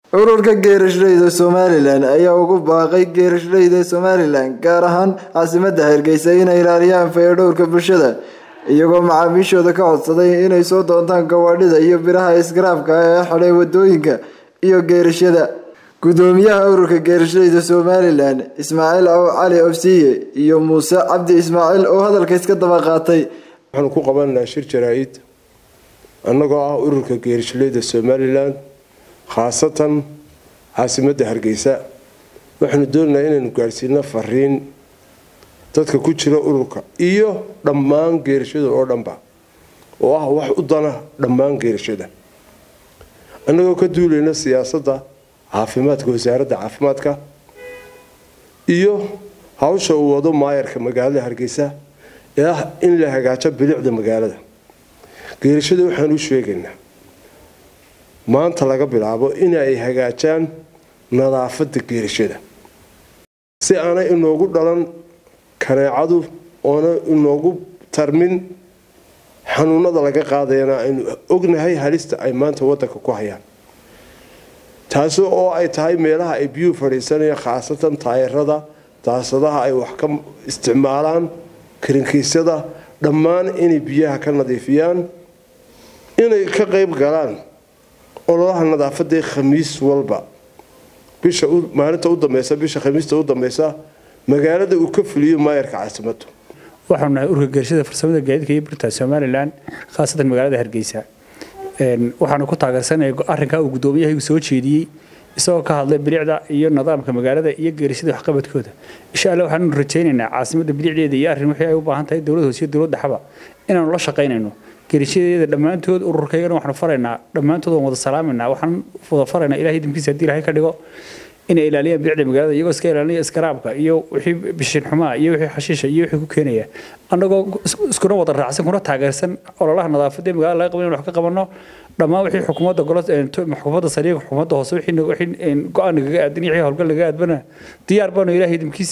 ururka geerashleyda somalilan ayaa ugu baaqay geerashleyda somalilan gaar ahaan caasimadda hargeysa inay ilaaliyaan fayadhowrka bulshada iyagoo macaamiishooda ka codsaday inay soo doontaan gawaadhida iyo biraha isgaraafka ee xidhay wadooyinka iyo geerashyada gudoomiyaha ururka geerashleyda somalilan ismaaciil aw cali ofsiye iyo muuse cabdi ismaaciil oo hadalka iska daba qaatay waxaanu ku qabanaynaa shir jaraa-id annagoo ah ururka geerashleyda somalilan khaasatan caasimadda hargeysa waxaanu doonaynaa inaynu gaadhsiino fariin dadka ku jira ururka iyo dhammaan geerashada oo dhanba oo ah wax u dana dhammaan geerashada annagoo ka duulayna siyaasadda caafimaadka wasaaradda caafimaadka iyo hawsha uu wado maayarka magaalada hargeysa ee ah in la hagaajo bilicda magaalada geerashada waxaan u sheegaynaa maanta laga bilaabo in ay hagaajaan nadaafadda geerashada si aanay inoogu dhalan kaneecadu oona inoogu tarmin xanuunada laga qaadayana aynu ognahay halista ay maanta wadanka ku hayaan taasi oo ay tahay meelaha ay biyuhu fadhiisanayaan khaasatan taayarada daasadaha ay wax ka isticmaalaan karinkiisyada dhammaan inay biyaha ka nadiifiyaan inay ka qayb galaan ololaha nadaafadee khamiis walba bisha maalinta u dambeysa bisha khamiista u dambeysa magaalada uu ka fuliyo maayarka caasimadu waxaanu nahay urka geerashada farsamada gaadiidka iyo burta somalilan khaasatan magaalada hargeysa waxaanu ku taageersanaya arrinkaa uu gudoomiyahaygu soo jeediyey isagoo ka hadlay bilicda iyo nidaamka magaalada iyo geerashada waxqabadkooda insha alla waxaanu rajaynaynaa caasimadda bilicdeeda iyo arrin wixii ay u baahan tahay dowlad hoose iyo dowlad dhaxaba inaanu la shaqaynayno geerishadeeda dhammaantood ururkaygana waxaanu faraynaa dhammaantood waan wada salaamaynaa waxaan wada faraynaa ilahay idinkiisa haddii ilahay ka dhigo inay ilaaliyaan bilicda magaalada iyagoo iska ilaalinaya iskaraabka iyo wixii bishin xumaa iyo wixii xashiisha iyo wixii ku keenaya annagoo iskuna wada raacsan kuna taageersan ololaha nadaafadda magaalada laga qaban wax ka qabanno dhammaan wixii xukuumadda golo xukuumadda sariiga xukuumadda hoose wixii go-aan nagaga aadan iyo wixii howlgal nagaga aadbana diyaar baanu ilahay idinkiisa